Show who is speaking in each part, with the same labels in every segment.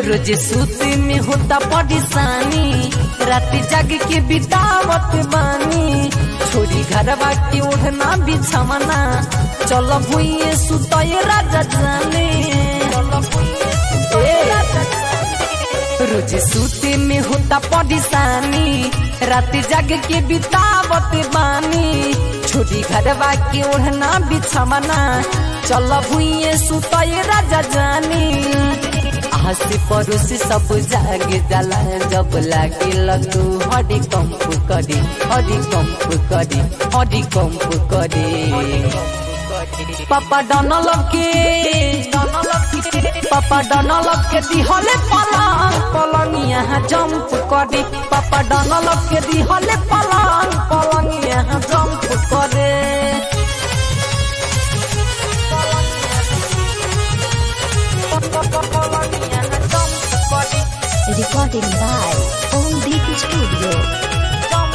Speaker 1: रोज सूते में होता परेशानी रात जाग के बितावत बानी छोरी घरवा के ओढ़ना बिछवना चल भुइए सुतए राजा जाने ए, रोज सूते में होता परेशानी रात जाग के बितावत बानी छोरी घरवा के ओढ़ना बिछवना चल भुइए सुतए राजा जानी हंसी पड़ोसी सब जाग जाला जब लागे लगू हरी कंप करी हरी कंप करी हरी कंप करी पापा डनल के पापा डनल के दिहले पलंग पलंग यहाँ जंप करी पापा डनल के दिहले पलंग पलंग यहाँ जंप करे
Speaker 2: Recording by Om Deep Studio.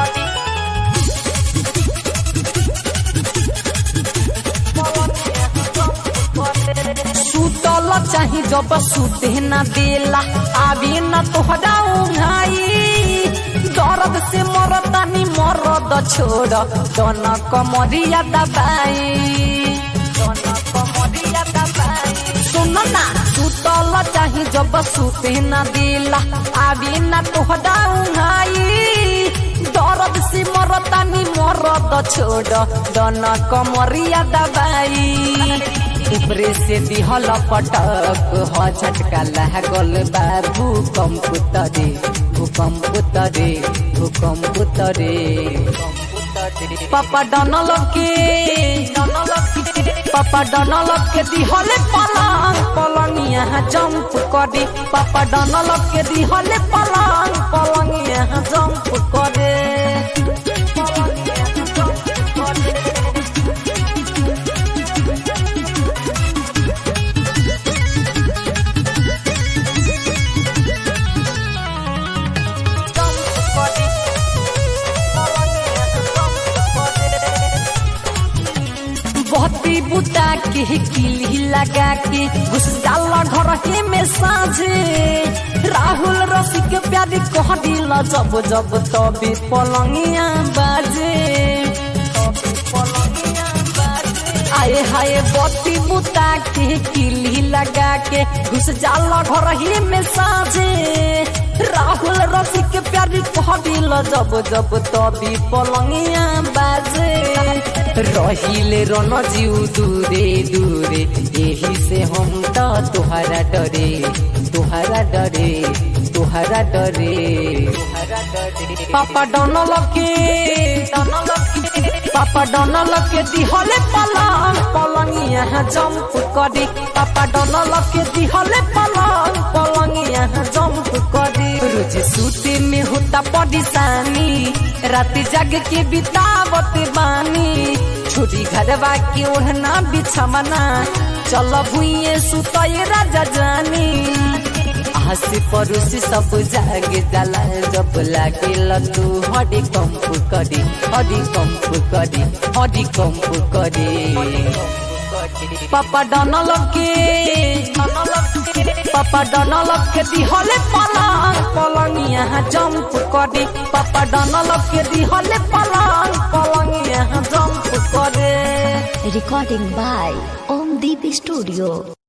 Speaker 1: सुतल चाही जब सुते न देला आवी न तोहरा उघाई दर्द से मरतानी मरद छोड़ दन कमरिया दबाई दन कमरिया दबाई सुन ना सुतल चाही जब सुते न देला आवी न तोहरा उघाई दर्द से मरतानी मरद छोड़ दन कमरिया दबाई ऊपरे से दिहल पटक ह झटका लागल बा भूकंप तरे भूकंप तरे भूकंप तरे पापा डनल के पापा डनल के दिहल पलंग पलंग यहाँ जंप करे पापा डनल के दिहल पलंग पलंग यहाँ जंप करे बहती बुता के किली लगा के घुस जाला घर के में साझे राहुल रसी के प्यारी कह दिल जब जब तबे पलंगिया बाजे आए हाय बत्ती बुता के किली लगा के घुस जाला घर ही में साझे राहुल रसी के प्यारी कह दिल जब जब तबे पलंगिया बाजे रहिले रन जीव दूरे दूरे यही से हम तो तुहरा डरे तुहरा डरे तुहरा डरे पापा डनल के पापा डनल के दिहले पलंग पलंग यहाँ जंप करे पापा डनल के दिहले पलंग पलंग यहाँ जंप करे रोज सूते में होता परेशानी रात जाग के बितावत बानी छोरी घरवा के ओढ़ना बिछवना चल भुइए सुतए राजा जानी हंसी पड़ोसी सब जाग जाला जब लागे लतू हरी कंप करी हरी कंप करी हरी कंप करी पापा डनल के पापा डनल के दिहले पलंग पलंग यहाँ जंप करे पापा डनल के दिहले पलंग पलंग यहाँ जंप करे
Speaker 2: Recording by Om Deep Studio.